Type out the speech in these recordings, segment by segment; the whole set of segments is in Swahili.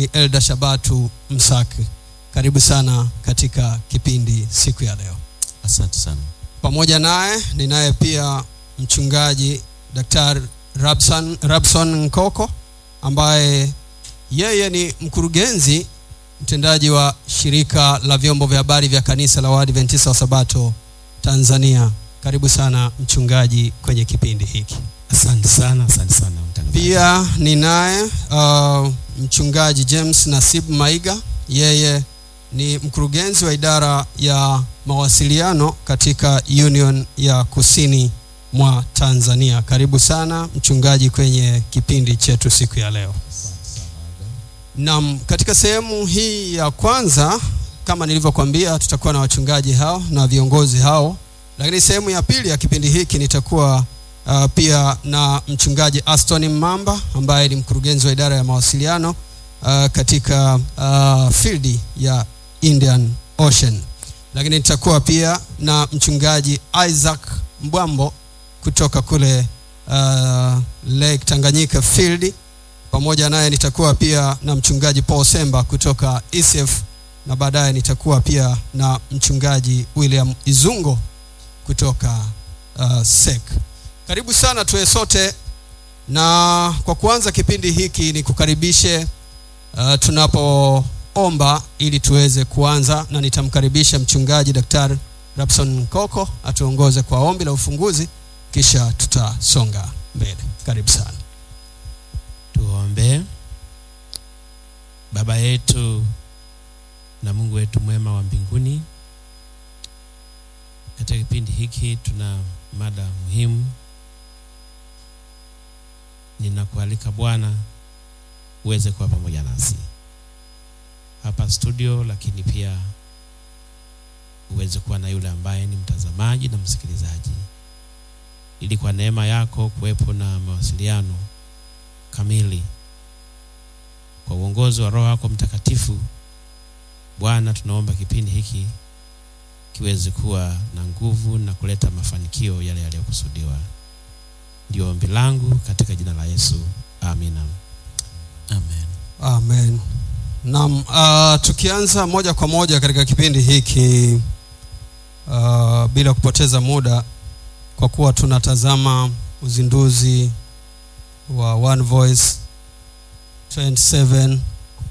ni Elda Shabatu Msaki. Karibu sana katika kipindi siku ya leo. Asante sana. Pamoja naye ninaye pia mchungaji Daktari Rabson, Rabson Nkoko ambaye yeye ni mkurugenzi mtendaji wa shirika la vyombo vya habari vya kanisa la Waadventista wa Sabato Tanzania. Karibu sana mchungaji kwenye kipindi hiki. Asante sana, asante sana mtangazaji. Pia ninaye uh, mchungaji James Nasib Maiga, yeye ni mkurugenzi wa idara ya mawasiliano katika Union ya Kusini mwa Tanzania. Karibu sana mchungaji kwenye kipindi chetu siku ya leo. Naam, katika sehemu hii ya kwanza kama nilivyokuambia, tutakuwa na wachungaji hao na viongozi hao, lakini sehemu ya pili ya kipindi hiki nitakuwa uh, pia na mchungaji Aston Mamba ambaye ni mkurugenzi wa idara ya mawasiliano uh, katika uh, field ya Indian Ocean, lakini nitakuwa pia na mchungaji Isaac Mbwambo kutoka kule uh, Lake Tanganyika field pamoja naye nitakuwa pia na mchungaji Paul Semba kutoka ECF na baadaye nitakuwa pia na mchungaji William Izungo kutoka uh, SEC. Karibu sana tuwe sote, na kwa kuanza kipindi hiki ni kukaribishe uh, tunapoomba ili tuweze kuanza, na nitamkaribisha mchungaji Daktari Rabson Koko atuongoze kwa ombi la ufunguzi, kisha tutasonga mbele. Karibu sana. Tuombe. Baba yetu na Mungu wetu mwema wa mbinguni, katika kipindi hiki tuna mada muhimu. Ninakualika Bwana uweze kuwa pamoja nasi hapa studio, lakini pia uweze kuwa na yule ambaye ni mtazamaji na msikilizaji, ili kwa neema yako kuwepo na mawasiliano kamili kwa uongozi wa Roho yako Mtakatifu. Bwana, tunaomba kipindi hiki kiweze kuwa na nguvu na kuleta mafanikio yale yaliyokusudiwa. Ndio ombi langu katika jina la Yesu, amina. Amen. Amen. Naam, uh, tukianza moja kwa moja katika kipindi hiki uh, bila kupoteza muda, kwa kuwa tunatazama uzinduzi wa One Voice 27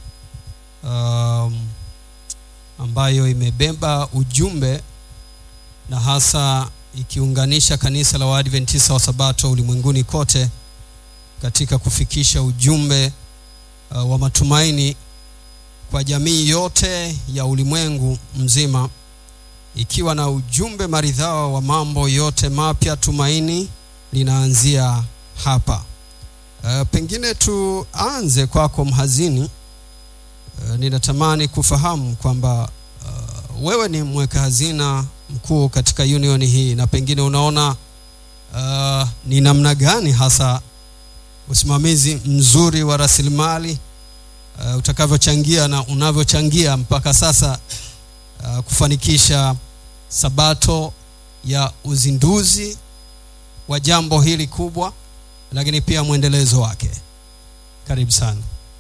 um, ambayo imebeba ujumbe na hasa ikiunganisha kanisa la Waadventista wa Sabato ulimwenguni kote katika kufikisha ujumbe uh, wa matumaini kwa jamii yote ya ulimwengu mzima ikiwa na ujumbe maridhawa wa mambo yote mapya. Tumaini linaanzia hapa. Uh, pengine tuanze kwako mhazini. Uh, ninatamani kufahamu kwamba uh, wewe ni mweka hazina mkuu katika union hii na pengine unaona uh, ni namna gani hasa usimamizi mzuri wa rasilimali uh, utakavyochangia na unavyochangia mpaka sasa uh, kufanikisha sabato ya uzinduzi wa jambo hili kubwa lakini pia mwendelezo wake. Karibu sana.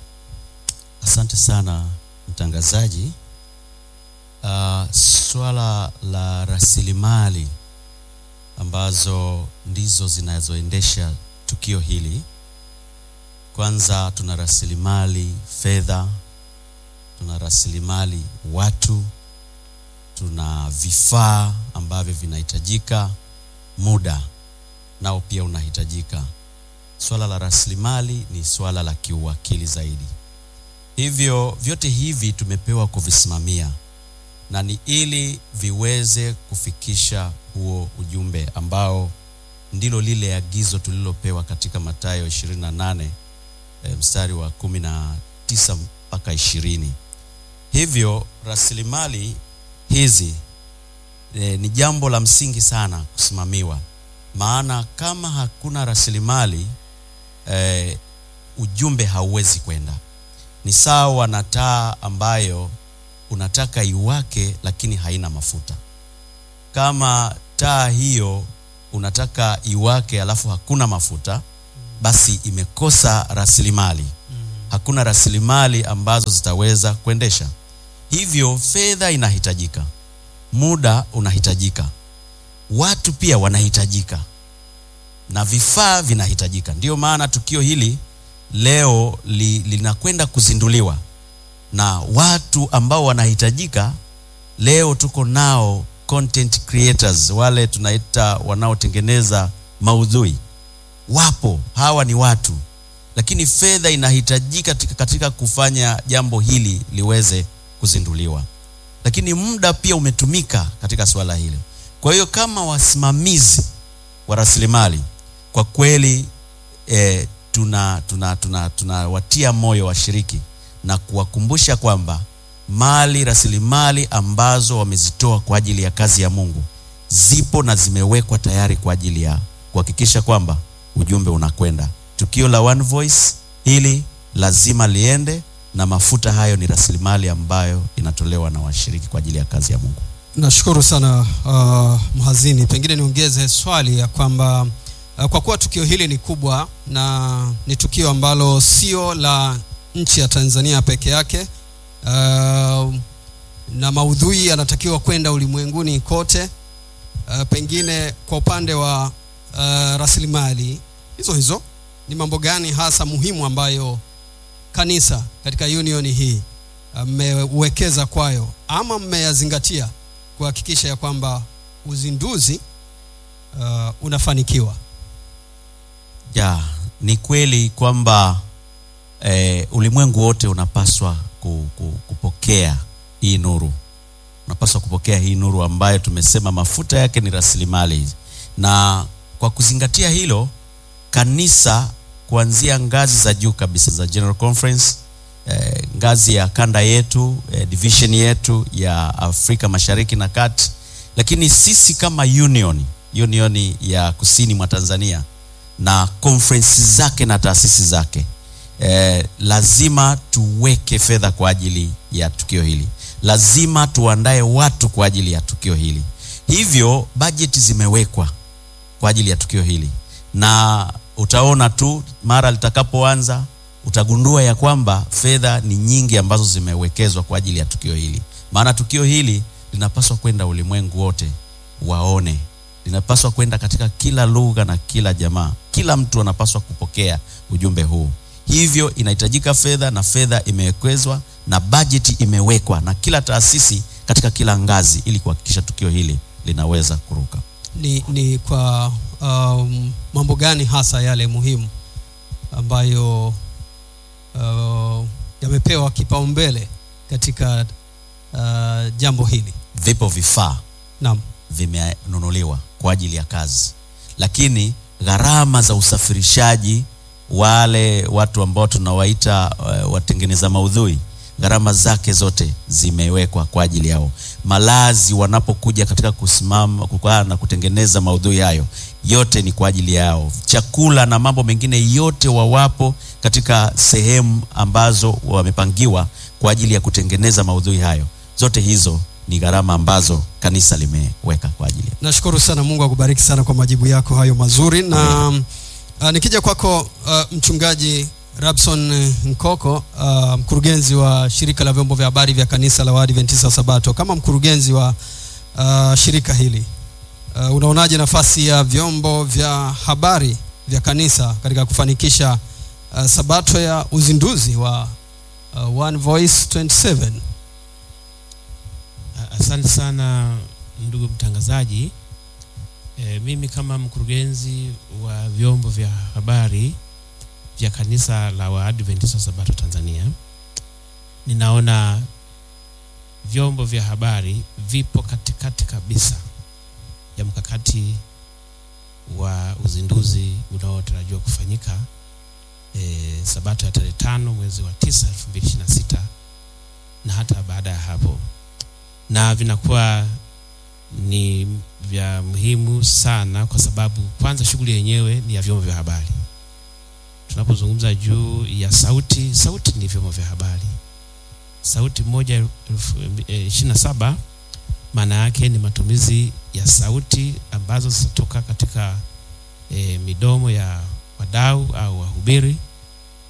Asante sana mtangazaji. Uh, swala la rasilimali ambazo ndizo zinazoendesha tukio hili, kwanza tuna rasilimali fedha, tuna rasilimali watu, tuna vifaa ambavyo vinahitajika, muda nao pia unahitajika. Swala la rasilimali ni swala la kiuwakili zaidi. Hivyo vyote hivi tumepewa kuvisimamia na ni ili viweze kufikisha huo ujumbe ambao ndilo lile agizo tulilopewa katika Mathayo 28 e, mstari wa 19 mpaka 20. Hivyo rasilimali hizi e, ni jambo la msingi sana kusimamiwa, maana kama hakuna rasilimali e, ujumbe hauwezi kwenda. Ni sawa na taa ambayo unataka iwake lakini haina mafuta. Kama taa hiyo unataka iwake alafu hakuna mafuta, basi imekosa rasilimali. hakuna rasilimali ambazo zitaweza kuendesha. Hivyo fedha inahitajika, muda unahitajika, watu pia wanahitajika na vifaa vinahitajika. Ndiyo maana tukio hili leo li, linakwenda kuzinduliwa na watu ambao wanahitajika. Leo tuko nao content creators, wale tunaita wanaotengeneza maudhui, wapo. Hawa ni watu, lakini fedha inahitajika katika, katika kufanya jambo hili liweze kuzinduliwa, lakini muda pia umetumika katika suala hili. Kwa hiyo kama wasimamizi wa rasilimali kwa kweli eh, tuna tuna tuna tunawatia moyo washiriki na kuwakumbusha kwamba mali rasilimali ambazo wamezitoa kwa ajili ya kazi ya Mungu zipo na zimewekwa tayari kwa ajili ya kuhakikisha kwamba ujumbe unakwenda. Tukio la One Voice hili lazima liende, na mafuta hayo ni rasilimali ambayo inatolewa na washiriki kwa ajili ya kazi ya Mungu. Nashukuru sana uh, mhazini, pengine niongeze swali ya kwamba uh, kwa kuwa tukio hili ni kubwa na ni tukio ambalo sio la nchi ya Tanzania peke yake uh, na maudhui yanatakiwa kwenda ulimwenguni kote. Uh, pengine kwa upande wa uh, rasilimali hizo hizo, ni mambo gani hasa muhimu ambayo kanisa katika union hii mmewekeza uh, kwayo ama mmeyazingatia kuhakikisha ya kwamba uzinduzi uh, unafanikiwa? Ya, ni kweli kwamba eh, ulimwengu wote unapaswa ku, ku, kupokea hii nuru, unapaswa kupokea hii nuru ambayo tumesema mafuta yake ni rasilimali, na kwa kuzingatia hilo, kanisa kuanzia ngazi za juu kabisa za General Conference eh, ngazi ya kanda yetu eh, division yetu ya Afrika Mashariki na Kati, lakini sisi kama union union ya kusini mwa Tanzania na conference zake na taasisi zake eh, lazima tuweke fedha kwa ajili ya tukio hili, lazima tuandae watu kwa ajili ya tukio hili. Hivyo bajeti zimewekwa kwa ajili ya tukio hili, na utaona tu mara litakapoanza utagundua ya kwamba fedha ni nyingi ambazo zimewekezwa kwa ajili ya tukio hili, maana tukio hili linapaswa kwenda ulimwengu wote waone, linapaswa kwenda katika kila lugha na kila jamaa, kila mtu anapaswa kupokea ujumbe huu. Hivyo inahitajika fedha, na fedha imewekezwa na bajeti imewekwa na kila taasisi katika kila ngazi, ili kuhakikisha tukio hili linaweza kuruka. Ni, ni kwa um, mambo gani hasa yale muhimu ambayo uh, yamepewa kipaumbele katika uh, jambo hili? Vipo vifaa Naam. vimenunuliwa kwa ajili ya kazi, lakini gharama za usafirishaji, wale watu ambao tunawaita uh, watengeneza maudhui, gharama zake zote zimewekwa kwa ajili yao. Malazi wanapokuja katika kusimama kukaa na kutengeneza maudhui hayo, yote ni kwa ajili yao. Chakula na mambo mengine yote, wawapo katika sehemu ambazo wamepangiwa kwa ajili ya kutengeneza maudhui hayo, zote hizo ni gharama ambazo kanisa limeweka kwa ajili. Nashukuru sana, Mungu akubariki sana kwa majibu yako hayo mazuri. Na uh, nikija kwako uh, mchungaji Rabson Nkoko uh, mkurugenzi wa shirika la vyombo vya habari vya kanisa la Waadventista wa Sabato, kama mkurugenzi wa uh, shirika hili uh, unaonaje nafasi ya vyombo vya habari vya kanisa katika kufanikisha uh, Sabato ya uzinduzi wa uh, One Voice 27? Asante sana ndugu mtangazaji. E, mimi kama mkurugenzi wa vyombo vya habari vya kanisa la Waadventista Sabato Tanzania, ninaona vyombo vya habari vipo katikati kabisa ya mkakati wa uzinduzi unaotarajiwa kufanyika e, Sabato ya tarehe tano mwezi wa tisa elfu mbili ishirini na sita na hata baada ya hapo na vinakuwa ni vya muhimu sana kwa sababu kwanza, shughuli yenyewe ni ya vyombo vya habari. Tunapozungumza juu ya sauti, sauti ni vyombo vya habari. Sauti moja ishirini na saba maana yake ni matumizi ya sauti ambazo zitatoka katika e, midomo ya wadau au wahubiri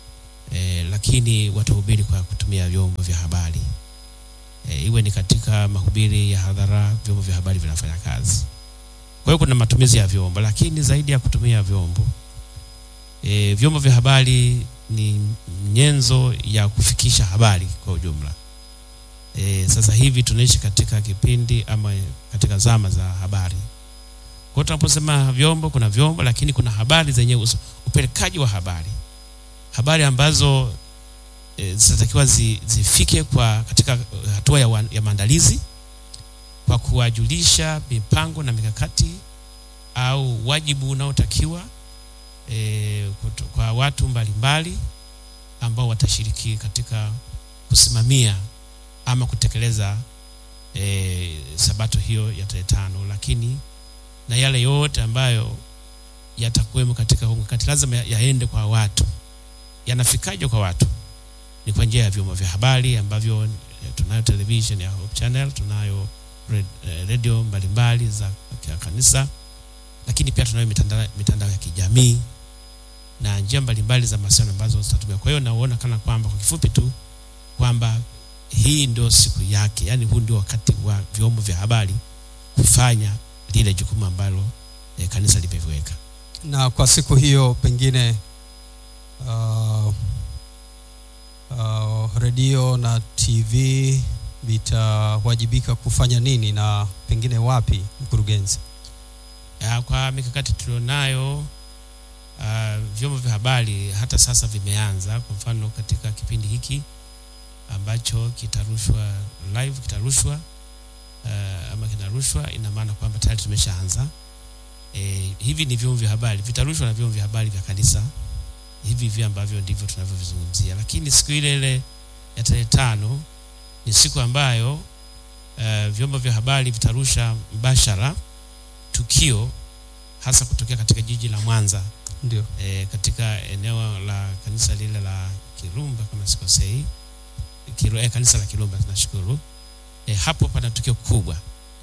e, lakini watahubiri kwa kutumia vyombo vya habari e, iwe ni katika mahubiri ya hadhara, vyombo vya habari vinafanya kazi. Kwa hiyo kuna matumizi ya vyombo, lakini zaidi ya kutumia vyombo e, vyombo vya habari ni nyenzo ya kufikisha habari kwa ujumla. E, sasa hivi tunaishi katika kipindi ama katika zama za habari. Kwa hiyo tunaposema vyombo, kuna vyombo, lakini kuna habari zenye upelekaji wa habari, habari ambazo e, zinatakiwa zi, zifike kwa katika hatua ya, ya maandalizi kwa kuwajulisha mipango na mikakati au wajibu unaotakiwa e, kwa watu mbalimbali mbali, ambao watashiriki katika kusimamia ama kutekeleza e, sabato hiyo ya tarehe tano, lakini na yale yote ambayo yatakuwemo katika huu mkakati lazima yaende kwa watu. Yanafikaje kwa watu? Ni kwa njia ya vyombo vya habari ambavyo tunayo television ya Hope Channel, tunayo redio mbalimbali za kanisa, lakini pia tunayo mitandao, mitandao ya kijamii na njia mbalimbali za mawasiliano ambazo zitatumia. Kwa hiyo naona kana kwamba kwa kifupi tu kwamba hii ndio siku yake, yani huu ndio wakati wa vyombo vya habari kufanya lile jukumu ambalo eh, kanisa limeviweka. Na kwa siku hiyo pengine uh, uh, redio na TV vitawajibika kufanya nini na pengine wapi, mkurugenzi? Ya, kwa mikakati tulionayo uh, vyombo vya habari hata sasa vimeanza. Kwa mfano katika kipindi hiki ambacho kitarushwa live, kitarushwa uh, ama kinarushwa, ina maana kwamba tayari tumeshaanza. E, hivi ni vyombo vya habari vitarushwa na vyombo vya habari vya kanisa hivi hivi ambavyo ndivyo tunavyovizungumzia, lakini siku ile ile ya tarehe tano ni siku ambayo uh, vyombo vya habari vitarusha mbashara tukio hasa kutokea katika jiji la Mwanza Ndio. e, katika eneo la kanisa lile la Kirumba kama sikosei, Kiru, e, kanisa la Kirumba tunashukuru. E, hapo pana tukio kubwa,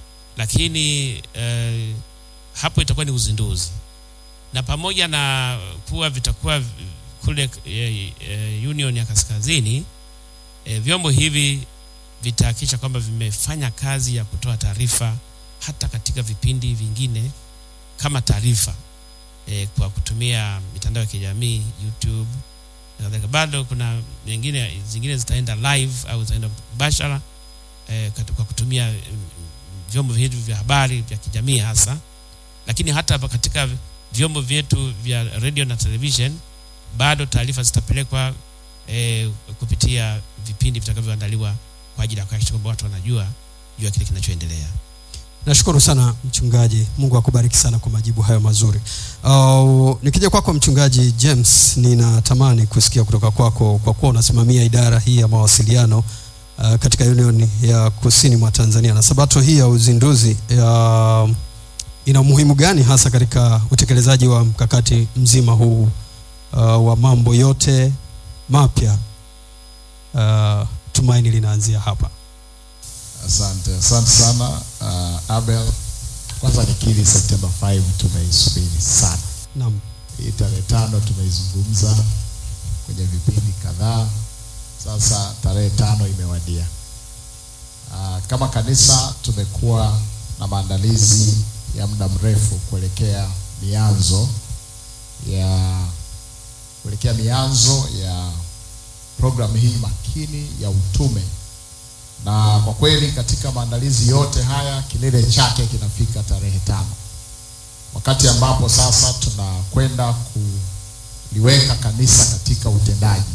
lakini e, hapo itakuwa ni uzinduzi, na pamoja na kuwa vitakuwa kule e, e, Union ya Kaskazini e, vyombo hivi vitahakikisha kwamba vimefanya kazi ya kutoa taarifa hata katika vipindi vingine kama taarifa e, kwa kutumia mitandao ya kijamii YouTube na kadhalika. Bado kuna nyingine zingine zitaenda live au zitaenda mbashara e, kwa kutumia mm, vyombo hivi vya habari vya kijamii hasa, lakini hata hapa katika vyombo vyetu vya radio na television bado taarifa zitapelekwa e, kupitia vipindi vitakavyoandaliwa kwa ajili ya kuhakikisha kwamba watu wanajua juu ya kile kinachoendelea. Nashukuru sana mchungaji, Mungu akubariki sana kwa majibu hayo mazuri. Uh, nikija kwako mchungaji James, ninatamani kusikia kutoka kwako kwa kuwa unasimamia idara hii ya mawasiliano uh, katika Union ya Kusini mwa Tanzania, na sabato hii ya uzinduzi uh, ina umuhimu gani hasa katika utekelezaji wa mkakati mzima huu uh, wa mambo yote mapya? Uh, tumaini linaanzia hapa. Asante, asante sana uh, Abel. Kwanza nikiri Septemba 5 tumeisubiri sana. Naam. Hii tarehe tano tumeizungumza kwenye vipindi kadhaa, sasa tarehe tano imewadia. Uh, kama kanisa tumekuwa na maandalizi ya muda mrefu kuelekea mianzo ya kuelekea mianzo ya programu hii makini ya utume na kwa kweli katika maandalizi yote haya kilele chake kinafika tarehe tano, wakati ambapo sasa tunakwenda kuliweka kanisa katika utendaji.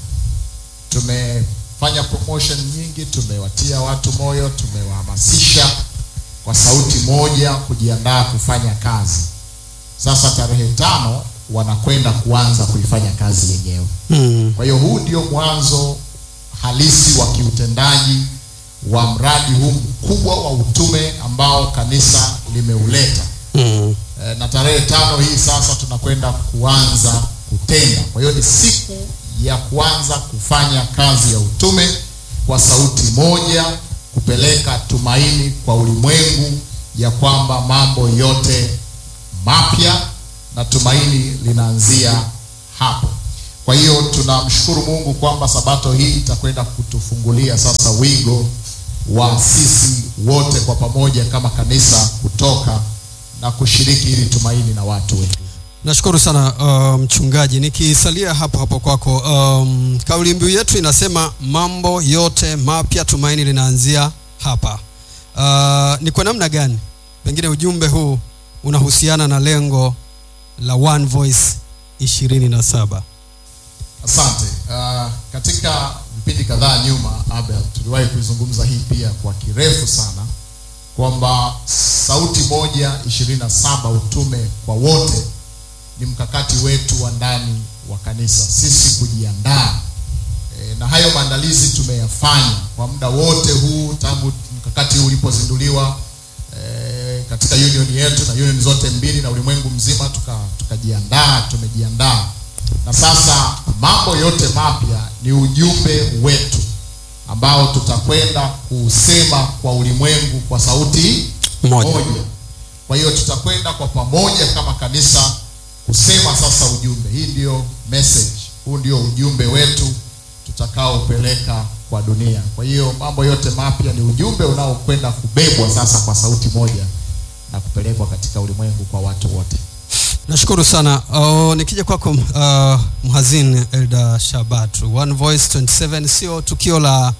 Tumefanya promotion nyingi, tumewatia watu moyo, tumewahamasisha kwa sauti moja kujiandaa kufanya kazi. Sasa tarehe tano wanakwenda kuanza kuifanya kazi yenyewe. Mm. Kwa hiyo huu ndio mwanzo halisi wa kiutendaji wa mradi huu mkubwa wa utume ambao kanisa limeuleta. Mm. E, na tarehe tano hii sasa tunakwenda kuanza kutenda. Kwa hiyo ni siku ya kuanza kufanya kazi ya utume kwa sauti moja, kupeleka tumaini kwa ulimwengu ya kwamba mambo yote mapya na tumaini linaanzia hapo. Kwa hiyo tunamshukuru Mungu kwamba sabato hii itakwenda kutufungulia sasa wigo wa sisi wote kwa pamoja kama kanisa kutoka na kushiriki hili tumaini na watu wengine. Nashukuru sana uh, mchungaji. Nikisalia hapo hapo kwako, um, kauli mbiu yetu inasema mambo yote mapya, tumaini linaanzia hapa. Uh, ni kwa namna gani pengine ujumbe huu unahusiana na lengo la One Voice ishirini na saba? Asante. Uh, katika vipindi kadhaa nyuma, Abel, tuliwahi kuizungumza hii pia kwa kirefu sana kwamba sauti moja ishirini na saba utume kwa wote ni mkakati wetu wa ndani wa kanisa, sisi kujiandaa e, na hayo maandalizi tumeyafanya kwa muda wote huu tangu mkakati huu ulipozinduliwa e, katika union yetu na union zote mbili na ulimwengu mzima, tuka tukajiandaa, tumejiandaa na sasa mambo yote mapya ni ujumbe wetu ambao tutakwenda kuusema kwa ulimwengu kwa sauti Moja. moja. Kwa hiyo tutakwenda kwa pamoja kama kanisa kusema sasa ujumbe. Hii ndio message, huu ndio ujumbe wetu tutakaopeleka kwa dunia. Kwa hiyo mambo yote mapya ni ujumbe unaokwenda kubebwa sasa kwa sauti moja na kupelekwa katika ulimwengu kwa watu wote. Nashukuru sana. Uh, nikija kwako uh, mhazin Elda Shabat, One Voice 27 sio tukio la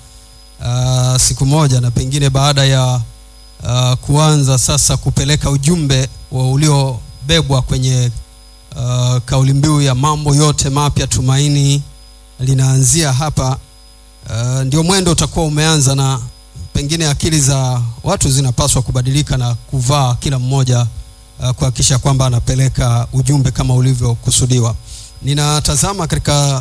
uh, siku moja na pengine baada ya uh, kuanza sasa kupeleka ujumbe wa uliobebwa kwenye uh, kauli mbiu ya mambo yote mapya, tumaini linaanzia hapa. Uh, ndio mwendo utakuwa umeanza na pengine akili za watu zinapaswa kubadilika na kuvaa kila mmoja uh, kuhakikisha kwamba anapeleka ujumbe kama ulivyokusudiwa. Ninatazama katika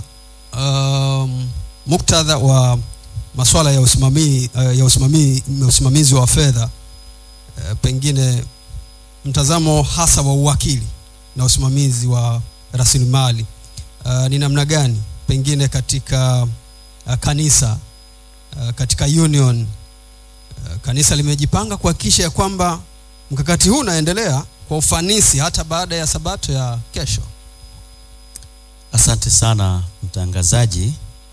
um, muktadha wa masuala ya usimamizi uh, ya usimamizi, usimamizi wa fedha uh, pengine mtazamo hasa wa uwakili na usimamizi wa rasilimali uh, ni namna gani pengine katika uh, kanisa uh, katika union uh, kanisa limejipanga kuhakikisha ya kwamba mkakati huu unaendelea kwa ufanisi hata baada ya sabato ya kesho. Asante sana mtangazaji.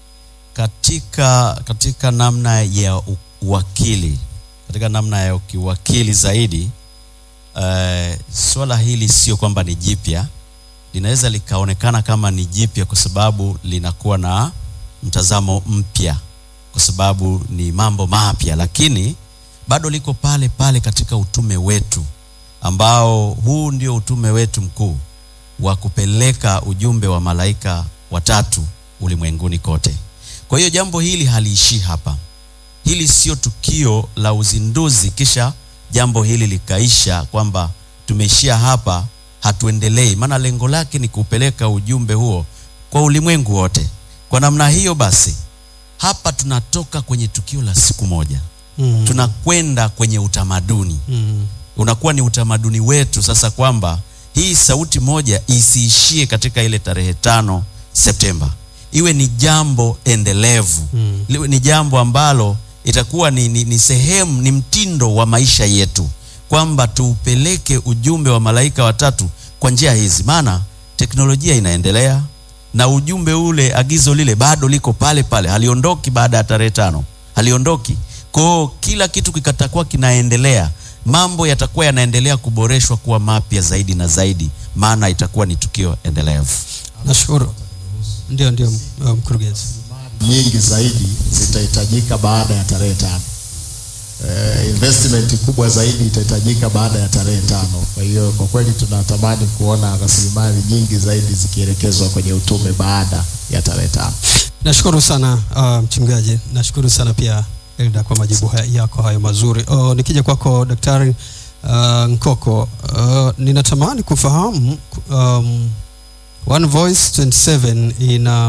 Katika katika namna ya u- uwakili, katika namna ya kiwakili zaidi, uh, swala hili sio kwamba ni jipya, linaweza likaonekana kama ni jipya kwa sababu linakuwa na mtazamo mpya, kwa sababu ni mambo mapya, lakini bado liko pale pale katika utume wetu ambao huu ndio utume wetu mkuu wa kupeleka ujumbe wa malaika watatu ulimwenguni kote. Kwa hiyo jambo hili haliishii hapa. Hili sio tukio la uzinduzi kisha jambo hili likaisha kwamba tumeishia hapa, hatuendelei. Maana lengo lake ni kupeleka ujumbe huo kwa ulimwengu wote. Kwa namna hiyo basi, hapa tunatoka kwenye tukio la siku moja, Mm. tunakwenda kwenye utamaduni Mm. unakuwa ni utamaduni wetu sasa kwamba hii sauti moja isiishie katika ile tarehe tano Septemba, iwe ni jambo endelevu Mm. liwe ni jambo ambalo itakuwa ni, ni, ni sehemu ni mtindo wa maisha yetu kwamba tuupeleke ujumbe wa malaika watatu kwa njia hizi, maana teknolojia inaendelea na ujumbe ule, agizo lile bado liko pale pale, haliondoki baada ya tarehe tano, haliondoki. Kwa hiyo kila kitu kikatakuwa kinaendelea, mambo yatakuwa yanaendelea kuboreshwa kuwa mapya zaidi na zaidi, maana itakuwa ni tukio endelevu. Nashukuru. Ndio, ndio uh, mkurugenzi. nyingi zaidi zitahitajika baada ya tarehe tano. Eh, investment kubwa zaidi itahitajika baada ya tarehe tano. Kwa hiyo kwa kweli tunatamani kuona rasilimali nyingi zaidi zikielekezwa kwenye utume baada ya tarehe tano. Nashukuru sana uh, mchungaji. Nashukuru sana pia Elda kwa majibu haya, yako hayo mazuri. Uh, nikija kwako Daktari uh, Nkoko, uh, ninatamani kufahamu um, One Voice 27 ina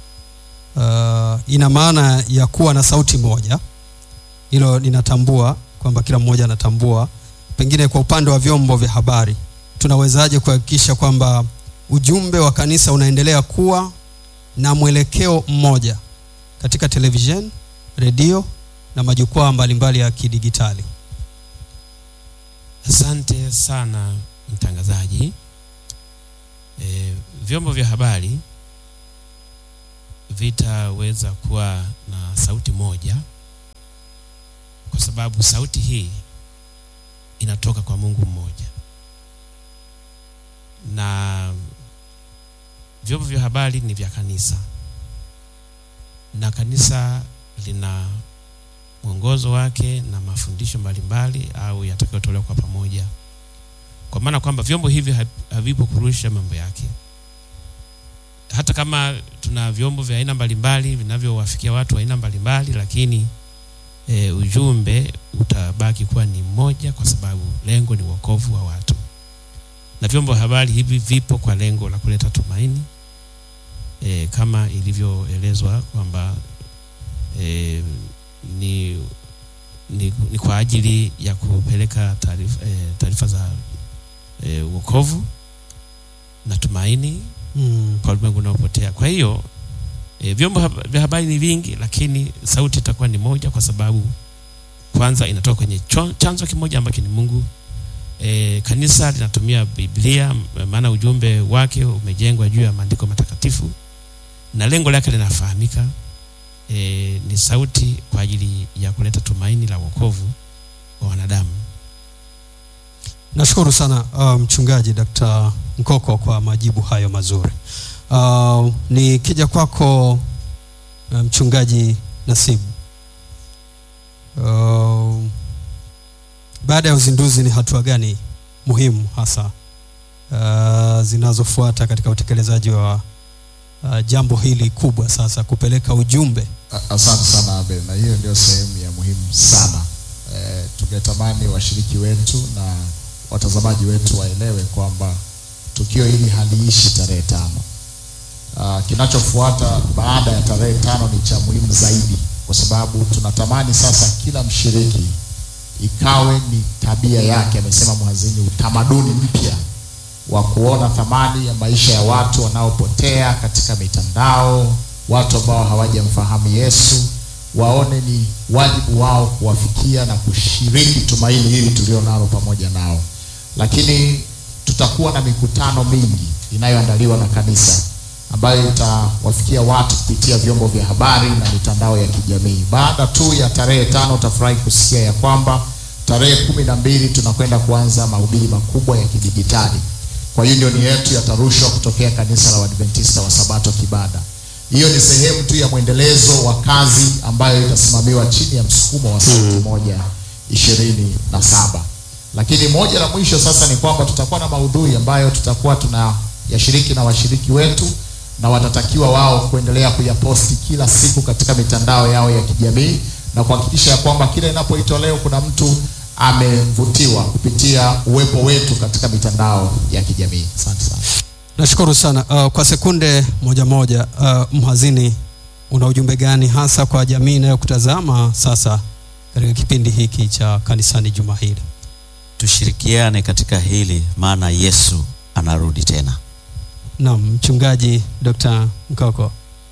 uh, ina maana ya kuwa na sauti moja. Hilo ninatambua kwamba kila mmoja anatambua. Pengine kwa upande wa vyombo vya habari, tunawezaje kuhakikisha kwamba ujumbe wa kanisa unaendelea kuwa na mwelekeo mmoja katika televisheni, redio na majukwaa mbalimbali ya kidigitali. Asante sana mtangazaji. E, vyombo vya habari vitaweza kuwa na sauti moja kwa sababu sauti hii inatoka kwa Mungu mmoja na vyombo vya habari ni vya kanisa na kanisa lina mwongozo wake na mafundisho mbalimbali au yatakayotolewa kwa pamoja kwa maana kwamba vyombo hivi hav- havipo kurusha mambo yake hata kama tuna vyombo vya aina mbalimbali vinavyowafikia watu wa aina mbalimbali lakini e, ujumbe utabaki kuwa ni mmoja kwa sababu lengo ni wokovu wa watu na vyombo vya habari hivi vipo kwa lengo la kuleta tumaini e, kama ilivyoelezwa kwamba e, ni, ni, ni kwa ajili ya kupeleka taarifa e, taarifa za e, wokovu na tumaini Mm. kwa ulimwengu unaopotea. Kwa hiyo e, vyombo hab- vya habari ni vingi, lakini sauti itakuwa ni moja, kwa sababu kwanza inatoka kwenye cho- chanzo kimoja ambacho ni Mungu. E, kanisa linatumia Biblia, m- maana ujumbe wake umejengwa juu ya maandiko matakatifu na lengo lake linafahamika. E, ni sauti kwa ajili ya kuleta tumaini la wokovu wa wanadamu. Nashukuru sana uh, mchungaji Dr. Nkoko kwa majibu hayo mazuri. Uh, nikija kwako uh, mchungaji Nasibu. Uh, baada ya uzinduzi ni hatua gani muhimu hasa uh, zinazofuata katika utekelezaji wa uh, jambo hili kubwa sasa kupeleka ujumbe A- Asante sana Abel, na hiyo ndio sehemu ya muhimu sana. E, tungetamani washiriki wetu na watazamaji wetu waelewe kwamba tukio hili haliishi tarehe tano. Ah, Kinachofuata baada ya tarehe tano ni cha muhimu zaidi, kwa sababu tunatamani sasa kila mshiriki ikawe ni tabia yake, amesema mhazini, utamaduni mpya wa kuona thamani ya maisha ya watu wanaopotea katika mitandao, watu ambao hawajamfahamu Yesu, waone ni wajibu wao kuwafikia na kushiriki tumaini hili tulio nalo pamoja nao. Lakini tutakuwa na mikutano mingi inayoandaliwa na kanisa ambayo itawafikia watu kupitia vyombo vya habari na mitandao ya kijamii. Baada tu ya tarehe tano utafurahi kusikia ya kwamba tarehe kumi na mbili tunakwenda kuanza mahubiri makubwa ya kidijitali. Kwa hiyo ni yetu yatarushwa kutokea kanisa la Waadventista wa Sabato Kibada. Hiyo ni sehemu tu ya mwendelezo wa kazi ambayo itasimamiwa chini ya msukumo wa sauti moja ishirini na saba. Lakini moja la mwisho sasa ni kwamba tutakuwa na maudhui ambayo tutakuwa tunayashiriki na washiriki wetu na watatakiwa wao kuendelea kuyaposti kila siku katika mitandao yao ya kijamii na kuhakikisha ya kwamba kila inapoitwa leo kuna mtu amevutiwa kupitia uwepo wetu katika mitandao ya kijamii. Asante sana. Nashukuru sana. Uh, kwa sekunde moja moja, uh, mhazini, una ujumbe gani hasa kwa jamii inayokutazama sasa katika kipindi hiki cha kanisani juma hili? tushirikiane katika hili maana yesu anarudi tena Naam, mchungaji Dr. Mkoko.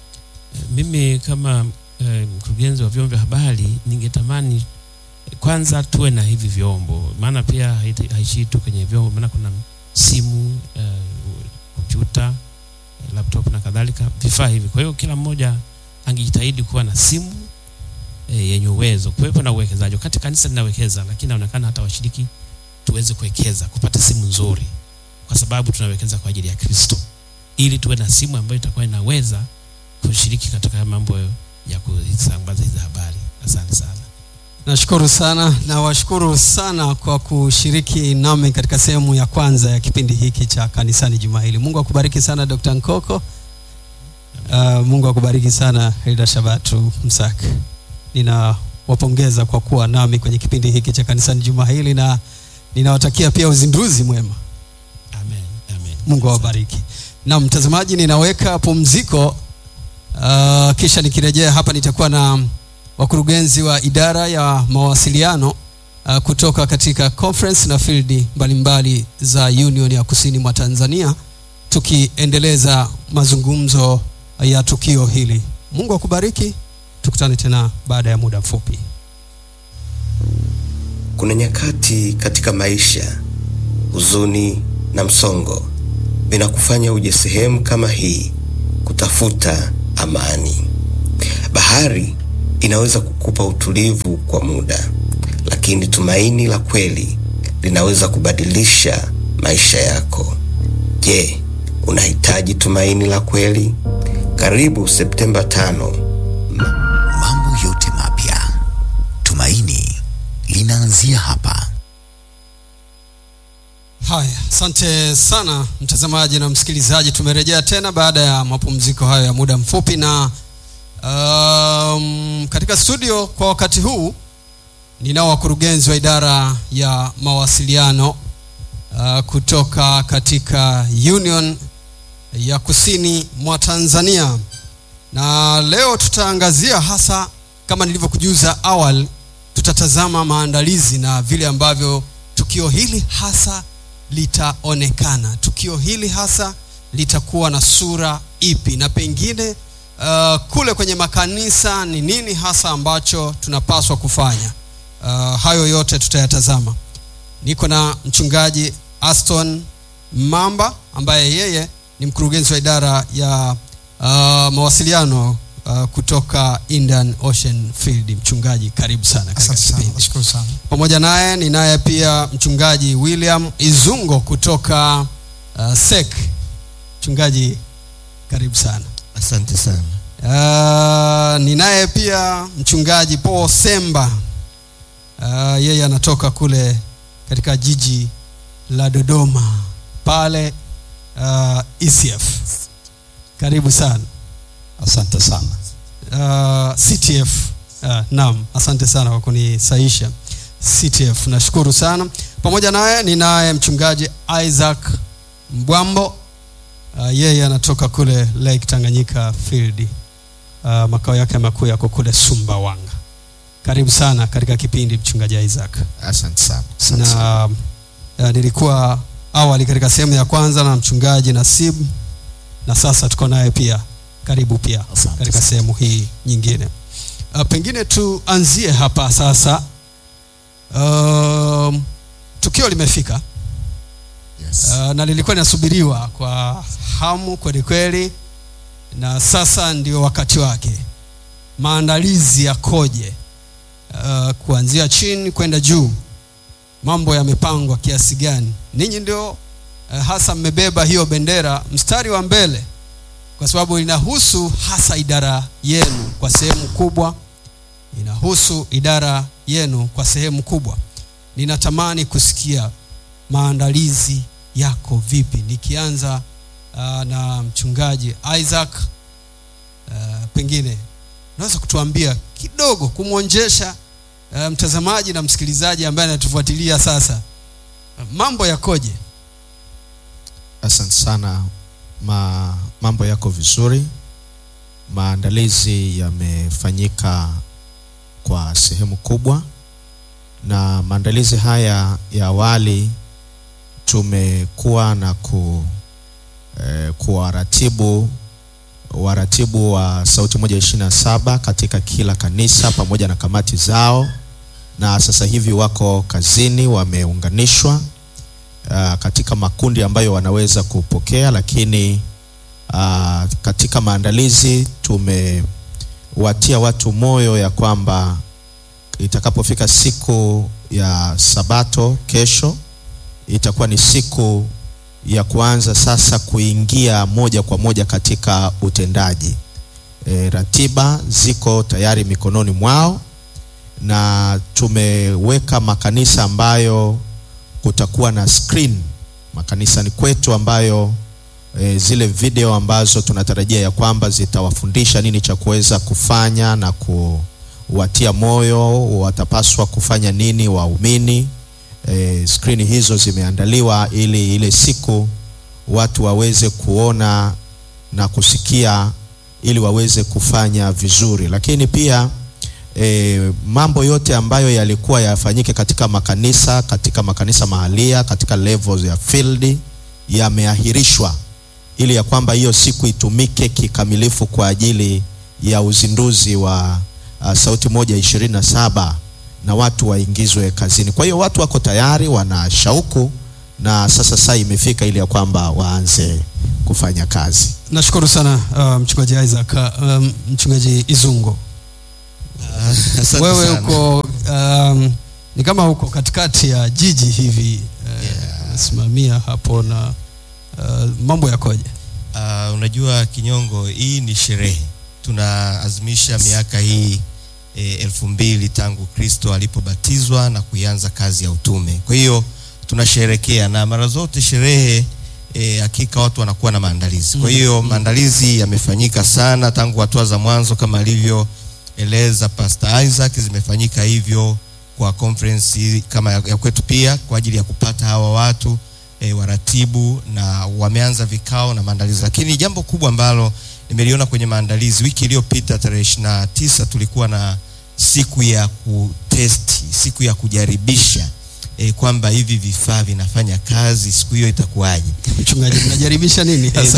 Mimi kama eh, mkurugenzi wa vyombo vya habari ningetamani eh, kwanza tuwe na hivi vyombo, maana pia haiti- haishii tu kwenye vyombo, maana kuna simu, eh, kompyuta, eh, laptop na kadhalika, vifaa hivi. Kwa hiyo kila mmoja angejitahidi kuwa na simu eh, yenye uwezo. Kuwepo na uwekezaji, wakati kanisa linawekeza, lakini inaonekana hata washiriki tuweze kuwekeza kupata simu nzuri, kwa sababu tunawekeza kwa ajili ya Kristo, ili tuwe na simu ambayo itakuwa inaweza kushiriki katika mambo ya kusambaza hizi habari. Asante sana. Nashukuru sana na washukuru sana kwa kushiriki nami katika sehemu ya kwanza ya kipindi hiki cha kanisani juma hili. Mungu akubariki sana Dr. Nkoko. Uh, Mungu akubariki sana Hilda Shabatu Msak. Ninawapongeza kwa kuwa nami kwenye kipindi hiki cha kanisani juma hili na ninawatakia pia uzinduzi mwema. Amen. Amen. Mungu awabariki. Na mtazamaji, ninaweka pumziko uh, kisha nikirejea hapa nitakuwa na wakurugenzi wa idara ya mawasiliano uh, kutoka katika conference na field mbalimbali za Union ya Kusini mwa Tanzania tukiendeleza mazungumzo ya tukio hili. Mungu akubariki. Tukutane tena baada ya muda mfupi. Kuna nyakati katika maisha huzuni na msongo vinakufanya uje sehemu kama hii kutafuta amani. Bahari inaweza kukupa utulivu kwa muda, lakini tumaini la kweli linaweza kubadilisha maisha yako. Je, unahitaji tumaini la kweli? Karibu Septemba tano. Mambo yote mapya, tumaini linaanzia hapa. Haya, asante sana mtazamaji na msikilizaji. Tumerejea tena baada ya mapumziko hayo ya muda mfupi, na um, katika studio kwa wakati huu ninao wakurugenzi wa idara ya mawasiliano uh, kutoka katika Union ya Kusini mwa Tanzania, na leo tutaangazia hasa kama nilivyokujuza awali, tutatazama maandalizi na vile ambavyo tukio hili hasa litaonekana. Tukio hili hasa litakuwa na sura ipi, na pengine uh, kule kwenye makanisa ni nini hasa ambacho tunapaswa kufanya. Uh, hayo yote tutayatazama. Niko na mchungaji Aston Mamba ambaye yeye ni mkurugenzi wa idara ya uh, mawasiliano uh, kutoka Indian Ocean Field. Mchungaji, karibu sana katika Asante sana, kipindi. nashukuru sana. Pamoja naye ninaye pia mchungaji William Izungo kutoka uh, SEC. Mchungaji, karibu sana. Asante sana. Uh, ninaye pia mchungaji Paul Semba. Uh, yeye anatoka kule katika jiji la Dodoma pale uh, ECF. Karibu sana. Asante sana. uh, CTF. Uh, naam, asante sana kwa kunisaisha CTF. Nashukuru sana. Pamoja naye ninaye mchungaji Isaac Mbwambo. Uh, yeye anatoka kule Lake Tanganyika Field. Uh, makao yake makuu yako kule Sumbawanga. Karibu sana katika kipindi mchungaji Isaac. Asante sana. Asante sana. Na uh, nilikuwa awali katika sehemu ya kwanza na mchungaji Nasib na sasa tuko naye pia. Karibu pia Asante katika sana. sehemu hii nyingine. Uh, pengine tuanzie hapa sasa. Um, tukio limefika Yes. uh, na lilikuwa linasubiriwa kwa hamu kweli kweli, na sasa ndio wakati wake. Maandalizi yakoje? Uh, kuanzia chini kwenda juu, mambo yamepangwa kiasi gani? Ninyi ndio uh, hasa mmebeba hiyo bendera mstari wa mbele, kwa sababu inahusu hasa idara yenu kwa sehemu kubwa, inahusu idara yenu kwa sehemu kubwa. Ninatamani kusikia maandalizi yako vipi, nikianza uh, na mchungaji Isaac. Uh, pengine unaweza kutuambia kidogo kumwonjesha uh, mtazamaji na msikilizaji ambaye anatufuatilia sasa, uh, mambo yakoje? Asante sana. Ma, mambo yako vizuri. Maandalizi yamefanyika kwa sehemu kubwa, na maandalizi haya ya awali tumekuwa na ku, eh, kuwaratibu waratibu wa Sauti moja ishirini na saba katika kila kanisa pamoja na kamati zao, na sasa hivi wako kazini, wameunganishwa uh, katika makundi ambayo wanaweza kupokea, lakini uh, katika maandalizi tumewatia watu moyo ya kwamba itakapofika siku ya Sabato kesho itakuwa ni siku ya kuanza sasa kuingia moja kwa moja katika utendaji. E, ratiba ziko tayari mikononi mwao na tumeweka makanisa ambayo kutakuwa na screen makanisani kwetu ambayo e, zile video ambazo tunatarajia ya kwamba zitawafundisha nini cha kuweza kufanya na kuwatia moyo watapaswa kufanya nini waumini. E, skrini hizo zimeandaliwa ili ile siku watu waweze kuona na kusikia ili waweze kufanya vizuri, lakini pia e, mambo yote ambayo yalikuwa yafanyike katika makanisa katika makanisa mahalia katika levels ya field yameahirishwa ili ya kwamba hiyo siku itumike kikamilifu kwa ajili ya uzinduzi wa uh, Sauti moja ishirini na saba na watu waingizwe kazini. Kwa hiyo watu wako tayari, wana shauku na sasa saa imefika ili ya kwamba waanze kufanya kazi. nashukuru sana uh, mchungaji isaac um, mchungaji izungo Asante wewe sana. uko um, ni kama uko katikati ya jiji hivi uh, unasimamia hapo na uh, mambo yakoje Uh, unajua Kinyongo, hii ni sherehe, tunaazimisha miaka hii e, elfu mbili tangu Kristo alipobatizwa na kuianza kazi ya utume. Kwa hiyo tunasherekea, na mara zote sherehe e, hakika watu wanakuwa na maandalizi. Kwa hiyo maandalizi yamefanyika sana tangu hatua za mwanzo kama alivyoeleza Pastor Isaac, zimefanyika hivyo kwa conference hii kama ya, ya kwetu pia kwa ajili ya kupata hawa watu e, waratibu na wameanza vikao na maandalizi, lakini jambo kubwa ambalo nimeliona kwenye maandalizi, wiki iliyopita tarehe ishirini na tisa tulikuwa na siku ya kutesti, siku ya kujaribisha e, kwamba hivi vifaa vinafanya kazi, siku hiyo itakuwaje? mchungaji mnajaribisha nini hasa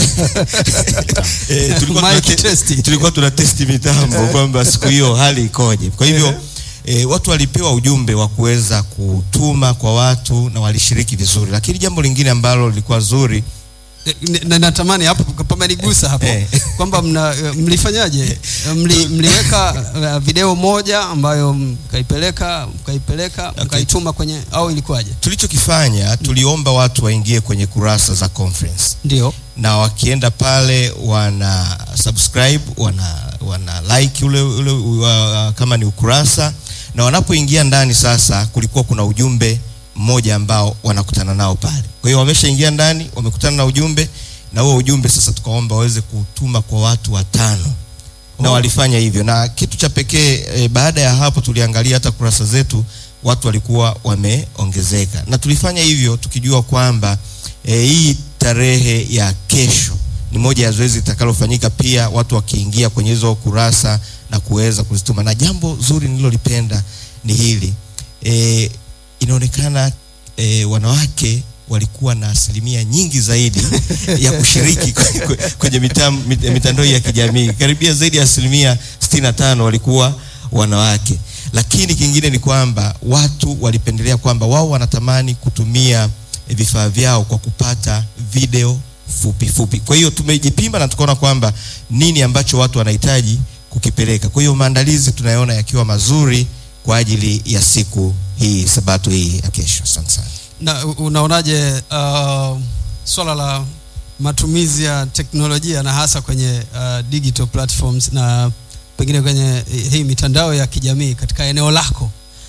e, tulikuwa Mic tunate- testi. tulikuwa tuna testi mitambo kwamba siku hiyo hali ikoje. Kwa hivyo e, watu walipewa ujumbe wa kuweza kutuma kwa watu na walishiriki vizuri, lakini jambo lingine ambalo lilikuwa zuri Eh, na- natamani hapo pamenigusa hapo Eh. kwamba mna, eh, mlifanyaje Eh, Mli, mliweka eh, video moja ambayo mkaipeleka mkaipeleka mkaituma kwenye au ilikuwaje tulichokifanya tuliomba watu waingie kwenye kurasa za conference ndio na wakienda pale wana subscribe wana wana like ule, ule uh, kama ni ukurasa na wanapoingia ndani sasa kulikuwa kuna ujumbe mmoja ambao wanakutana nao pale kwa hiyo wameshaingia ndani wamekutana na ujumbe na huo ujumbe sasa tukaomba waweze kutuma kwa watu watano na Oh. walifanya hivyo na kitu cha pekee e, baada ya hapo tuliangalia hata kurasa zetu watu walikuwa wameongezeka na tulifanya hivyo tukijua kwamba e, hii tarehe ya kesho ni moja ya zoezi litakalofanyika pia watu wakiingia kwenye hizo kurasa na kuweza kuzituma na jambo zuri nililolipenda ni hili e, inaonekana e, wanawake walikuwa na asilimia nyingi zaidi ya kushiriki kwe- kwe- kwenye mitam- mit- mitandao ya kijamii karibia zaidi ya asilimia 65 walikuwa wanawake lakini kingine ni kwamba watu walipendelea kwamba wao wanatamani kutumia eh, vifaa vyao kwa kupata video fupi fupi kwa hiyo tumejipima na tukaona kwamba nini ambacho watu wanahitaji kukipeleka kwa hiyo maandalizi tunayaona yakiwa mazuri kwa ajili ya siku hii sabato hii ya kesho asante sana na u- unaonaje uh, swala la matumizi ya teknolojia na hasa kwenye uh, digital platforms na pengine kwenye hii mitandao ya kijamii katika eneo lako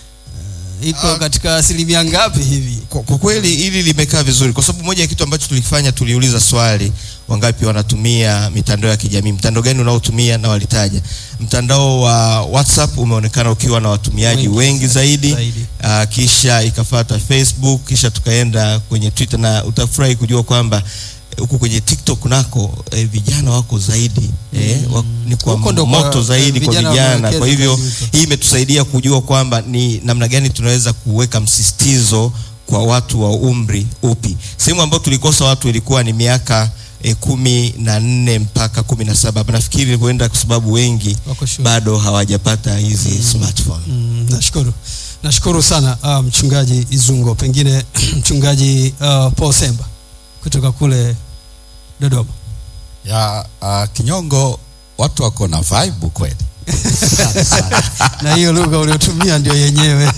uh, iko katika asilimia ngapi hivi kwa, kwa kweli hili limekaa vizuri kwa sababu moja ya kitu ambacho tulifanya tuliuliza swali wangapi wanatumia mitandao ya kijamii mtandao gani unaotumia na walitaja mtandao wa whatsapp umeonekana ukiwa na watumiaji Wengi wengi, zaidi, zaidi. Uh, kisha ikafata facebook kisha tukaenda kwenye twitter na utafurahi kujua kwamba eh, huku kwenye tiktok nako eh, vijana wako zaidi eh, wa, ni kwa Huko ndo kwa, moto eh, zaidi kwa vijana vijana wamewekeza kwa hivyo zaidi huko. hii imetusaidia kujua kwamba ni namna gani tunaweza kuweka msisitizo kwa watu wa umri upi sehemu ambayo tulikosa watu ilikuwa ni miaka e, kumi na nne mpaka kumi na saba nafikiri huenda kwa sababu wengi Wako shule. bado hawajapata hizi smartphone Mm, nashukuru nashukuru sana uh, mchungaji izungo pengine mchungaji uh, paul semba kutoka kule dodoma ya uh, kinyongo watu wako na vibe kweli na hiyo lugha uliotumia ndio yenyewe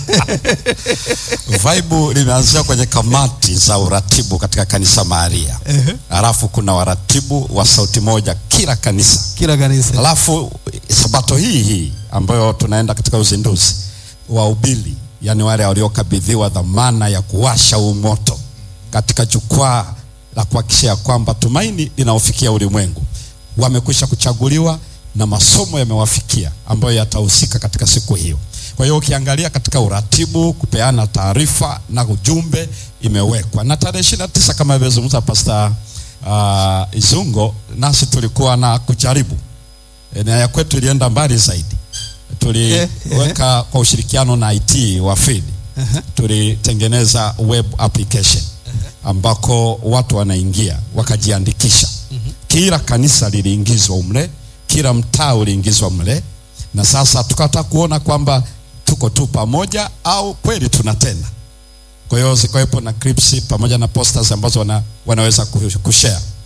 vibe limeanzia kwenye kamati za uratibu katika kanisa maria halafu kuna waratibu wa sauti moja kila kanisa kila kanisa halafu sabato hii hii ambayo tunaenda katika uzinduzi wahubiri yani wale waliokabidhiwa dhamana ya kuwasha huu moto katika jukwaa la kuhakikisha ya kwamba tumaini linaofikia ulimwengu wamekwisha kuchaguliwa na masomo yamewafikia ambayo yatahusika katika siku hiyo kwa hiyo ukiangalia katika uratibu kupeana taarifa na ujumbe imewekwa na tarehe ishiri na tisa kama alivyozungumza pasta uh, izungo nasi tulikuwa na kujaribu E, na ya kwetu ilienda mbali zaidi tuliweka kwa ushirikiano na IT wa field tulitengeneza web application ambako watu wanaingia wakajiandikisha kila kanisa liliingizwa umle kila mtaa uliingizwa mle na sasa tukataka kuona kwamba tuko tu pamoja au kweli tunatenda kwa hiyo zikawepo na clips pamoja na posters ambazo wana, wanaweza ku- kushare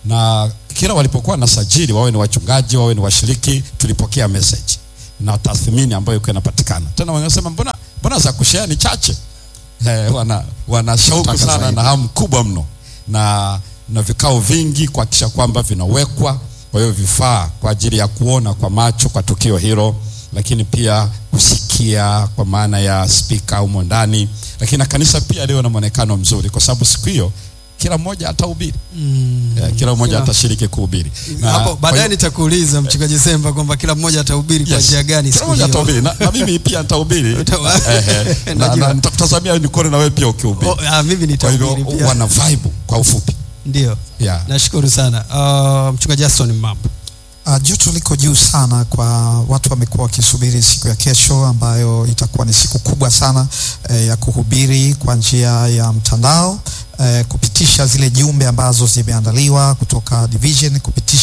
na kila walipokuwa na sajili, wawe ni wachungaji, wawe ni washiriki, tulipokea message na tathmini ambayo ilikuwa inapatikana. Tena wanasema mbona, mbona za kushare ni chache eh, wana, wana shauku Nataka sana zaidi. na hamu kubwa mno na, na vikao vingi kuhakikisha kwamba vinawekwa kwa hiyo vifaa kwa ajili ya kuona kwa macho kwa tukio hilo, lakini pia kusikia kwa maana ya spika humo ndani, lakini na kanisa pia liwe na mwonekano mzuri, kwa sababu siku hiyo kila mmoja atahubiri Mm. eh, kila mmoja Kila- atashiriki kuhubiri Na hapo kwa baadaye hiyo- nitakuuliza mchungaji Semba kwamba kila mmoja atahubiri kwa Yes. njia gani Kila siku mmoja hiyo. atahubiri na, na mimi pia nitahubiri Utawa- Eh, eh. na, Najua. na nitakutazamia nikuone na wewe pia ukihubiri. Oh, ah, mimi Kwa hivyo nitahubiri pia. wana vibe kwa ufupi Ndio. yeah. Nashukuru sana. Uh, mchungaji Jason Mambo. Uh, joto liko juu sana kwa watu wamekuwa wakisubiri siku ya kesho ambayo itakuwa ni siku kubwa sana eh, ya kuhubiri kwa njia ya mtandao eh, kupitisha zile jumbe ambazo zimeandaliwa kutoka division kupitisha